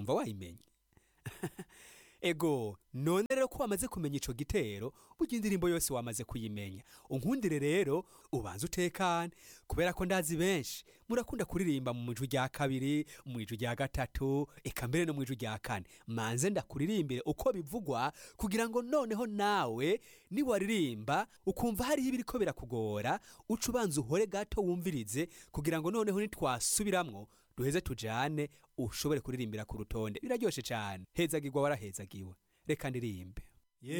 wumva wayimenye ego none rero ko wamaze kumenya ico gitero burya indirimbo yose wamaze kuyimenya unkundire rero ubanze utekane kubera ko ndazi benshi murakunda kuririmba mu ijwi rya kabiri mu ijwi rya gatatu eka mbere no mu ijwi rya kane manze ndakuririmbire uko bivugwa kugira ngo noneho nawe niwaririmba ukumva hariho ibiriko birakugora uca ubanza uhore gato wumvirize kugira ngo noneho nitwasubiramwo duheze tujane ushobore kuririmbira ku rutonde biraryoshe cyane hezagirwa warahezagiwe reka ndirimbe